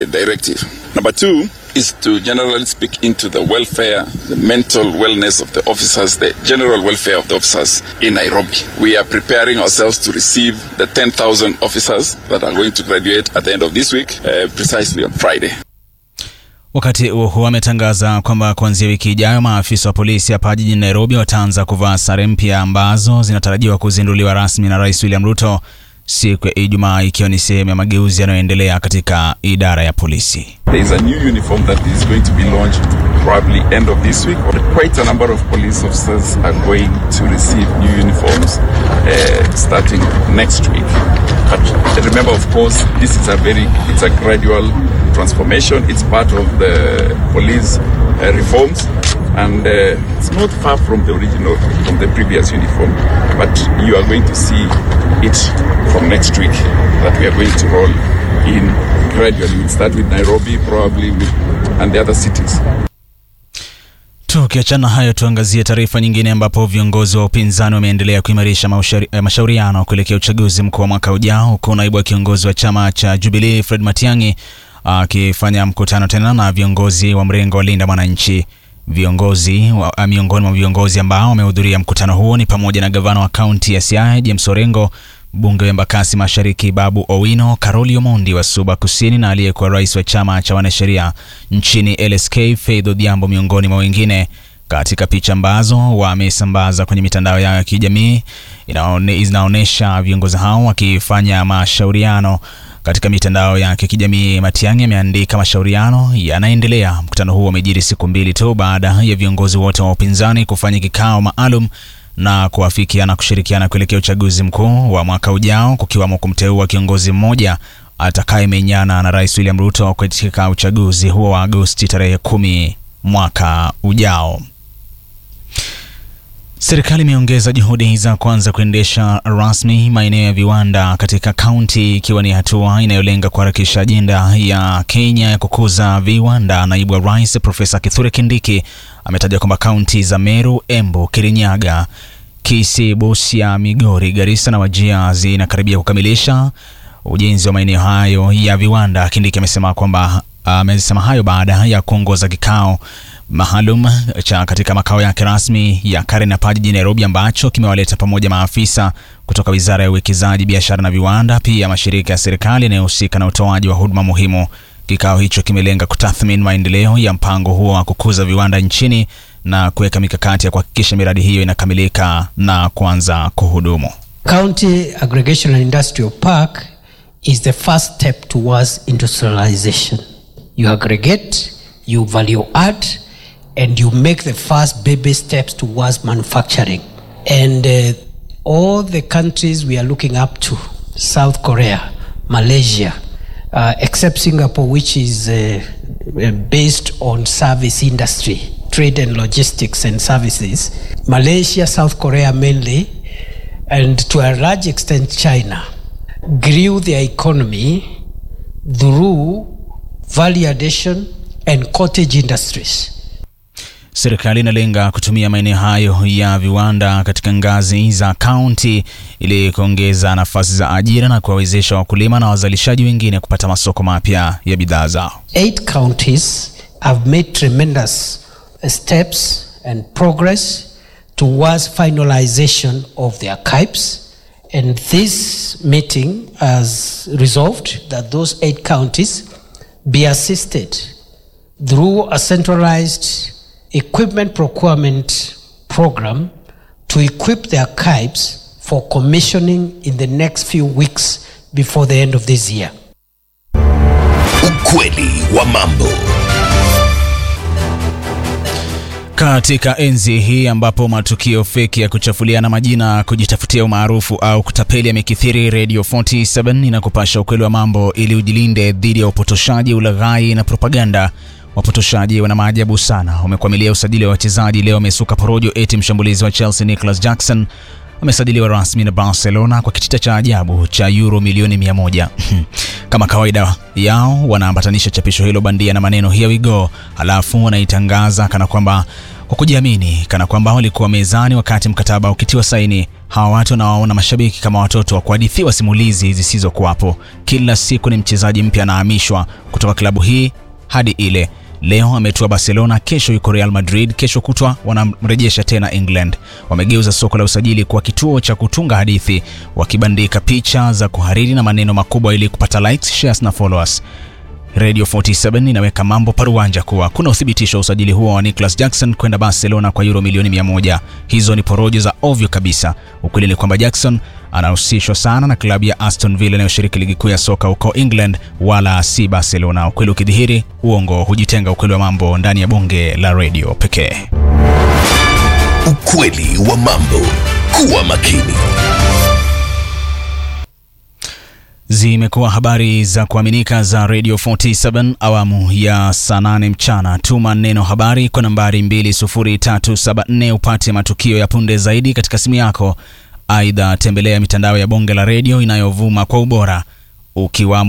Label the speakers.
Speaker 1: directive. Number two is to generally speak into the welfare, the mental wellness of the officers, the general welfare of the officers in Nairobi. We are preparing ourselves to receive the 10,000 officers that are going to graduate at the end of this week, uh, precisely on Friday.
Speaker 2: Wakati huo huo ametangaza kwamba kuanzia wiki ijayo maafisa wa polisi hapa jijini Nairobi wataanza kuvaa sare mpya ambazo zinatarajiwa kuzinduliwa rasmi na Rais William Ruto siku ya Ijumaa, ikiwa ni sehemu ya mageuzi yanayoendelea katika idara ya polisi.
Speaker 1: There is a new uniform that is going to be launched probably end of this week. Quite a number of police officers are going to receive new uniforms uh, starting next week. But remember, of course, this is a very, it's a gradual transformation. It's part of the police uh, reforms and uh, it's not far from the original, from the previous uniform. But you are going to see it from next week that we are going to roll in gradually. We'll start with Nairobi, probably with, and the other cities.
Speaker 2: Tukiachana hayo, tuangazie taarifa nyingine ambapo viongozi wa upinzani wameendelea kuimarisha mashauriano kuelekea uchaguzi mkuu wa mwaka ujao, huku naibu wa kiongozi wa chama cha Jubilee Fred Matiang'i akifanya mkutano tena na viongozi wa mrengo wa Linda Mwananchi. Viongozi wa, miongoni mwa viongozi ambao wamehudhuria mkutano huo ni pamoja na gavana wa kaunti ya Siaya James Orengo, mbunge wa Embakasi Mashariki Babu Owino, Karoli Omondi wa Suba Kusini na aliyekuwa rais wa chama cha wanasheria nchini LSK Faith Odhiambo, miongoni mwa wengine. Katika picha ambazo wamesambaza kwenye mitandao yao ya kijamii zinaonyesha viongozi hao wakifanya mashauriano katika mitandao yake kijamii. Matiang'i ameandika mashauriano yanaendelea. Mkutano huo umejiri siku mbili tu baada ya viongozi wote wa upinzani kufanya kikao maalum na kuafikiana kushirikiana kuelekea uchaguzi mkuu wa mwaka ujao, kukiwamo kumteua kiongozi mmoja atakayemenyana na Rais William Ruto katika uchaguzi huo wa Agosti tarehe kumi mwaka ujao. Serikali imeongeza juhudi za kuanza kuendesha rasmi maeneo ya viwanda katika kaunti ikiwa ni hatua inayolenga kuharakisha ajenda ya Kenya ya kukuza viwanda. Naibu wa Rais Profesa Kithure Kindiki ametaja kwamba kaunti za Meru, Embu, Kirinyaga, Kisii, Busia, Migori, Garissa na Wajir zinakaribia kukamilisha ujenzi wa maeneo hayo ya viwanda. Kindiki amesema kwamba amesema hayo baada ya kuongoza kikao maalum cha katika makao yake rasmi ya Karen hapa jijini Nairobi, ambacho kimewaleta pamoja maafisa kutoka Wizara ya Uwekezaji, Biashara na Viwanda, pia mashirika ya serikali yanayohusika na utoaji wa huduma muhimu. Kikao hicho kimelenga kutathmini maendeleo ya mpango huo wa kukuza viwanda nchini na kuweka mikakati ya kuhakikisha miradi hiyo inakamilika na kuanza kuhudumu.
Speaker 3: County Aggregation and Industrial Park is the first step towards industrialization. You aggregate, you value add, and you make the first baby steps towards manufacturing. And uh, all the countries we are looking up to, South Korea, Malaysia, uh, except Singapore, which is uh, based on service industry, trade and logistics and services, Malaysia, South Korea mainly, and to a large extent China, grew their economy through value addition and cottage industries.
Speaker 2: Serikali inalenga kutumia maeneo hayo ya viwanda katika ngazi za kaunti ili kuongeza nafasi za ajira na kuwawezesha wakulima na wazalishaji wengine kupata masoko mapya ya bidhaa zao.
Speaker 3: Eight counties have made tremendous steps and progress towards finalization of their CAPES and this meeting has resolved that those eight counties be assisted through a centralized equipment procurement program to equip their CAPES for commissioning in the next few weeks before the end of this year.
Speaker 4: Ukweli wa mambo.
Speaker 2: Katika enzi hii ambapo matukio feki ya kuchafuliana majina, kujitafutia umaarufu au kutapeli yamekithiri, Radio 47 inakupasha ukweli wa mambo ili ujilinde dhidi ya upotoshaji, ulaghai na propaganda. Wapotoshaji wana maajabu sana, wamekwamilia usajili wa wachezaji. Leo wamesuka porojo eti mshambulizi wa Chelsea Nicholas Jackson amesajiliwa rasmi na Barcelona kwa kitita cha ajabu cha euro milioni mia moja. Kama kawaida yao wanaambatanisha chapisho hilo bandia na maneno here we go, halafu wanaitangaza kana kwamba kwa kujiamini, kana kwamba walikuwa mezani wakati mkataba ukitiwa saini. hawa watu wanawaona mashabiki kama watoto wa kuhadithiwa simulizi zisizokuwapo. Kila siku ni mchezaji mpya anahamishwa kutoka klabu hii hadi ile. Leo ametua Barcelona, kesho yuko Real Madrid, kesho kutwa wanamrejesha tena England. Wamegeuza soko la usajili kuwa kituo cha kutunga hadithi, wakibandika picha za kuhariri na maneno makubwa ili kupata likes, shares na followers. Radio 47 inaweka mambo paruanja kuwa kuna uthibitisho wa usajili huo wa Nicholas Jackson kwenda Barcelona kwa euro milioni 100. Hizo ni porojo za ovyo kabisa. Ukweli ni kwamba Jackson anahusishwa sana na klabu ya Aston Villa inayoshiriki ligi kuu ya soka huko England, wala si Barcelona. Ukweli ukidhihiri, uongo hujitenga. Ukweli wa mambo ndani ya bonge la radio pekee.
Speaker 4: Ukweli wa mambo. Kuwa makini.
Speaker 2: Zimekuwa habari za kuaminika za Radio 47 awamu ya saa 8 mchana. Tuma neno habari kwa nambari 20374 upate matukio ya punde zaidi katika simu yako. Aidha, tembelea mitandao ya bonge la redio inayovuma kwa ubora ukiwamo